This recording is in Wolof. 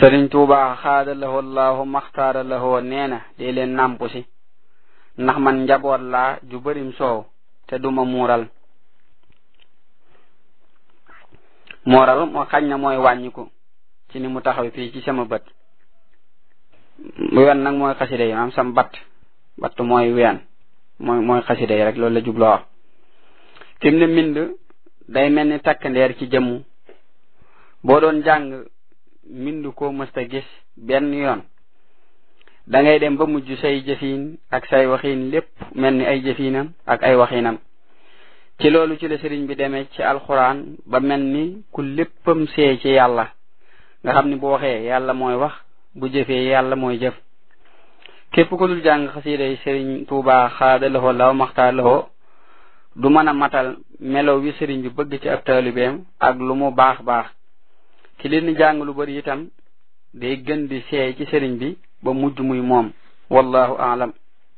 sëriñ tuuba xaada lahoo allahu maxtaara lahoo nee na dee leen nàmpu si ndax man njaboot laa ju bërim soow te duma muural mooral moo xañ na mooy wàññiku ci ni mu taxaw fii ci sama bët wen nag mooy xasida yi maanaam sam batt batt mooy ween mooy mooy xasida yi rek loolu la jubloo wax fi mu ne mbind day mel ni takk ndeer ci jëmm boo doon jàng mbind koo mësta gis benn yoon da ngay dem ba mujj say jëfiin ak say waxiin lépp mel ni ay jëfiinam ak ay waxiinam ci loolu ci la sëriñ bi demee ci alxuraan ba mel ni ku léppam see ci yàlla nga xam ni bu waxee yàlla mooy wax bu jëfee yàlla mooy jëf képp ku dul jàng xasiida yi sëriñ tuuba xaada loxo law maxtaar loxo du mën a matal melo wi sëriñ bi bëgg ci ab taalibeem ak lu mu baax baax ki leen di jàng lu bari itam day gën di seey ci sëriñ bi ba mujj muy moom wallahu aalam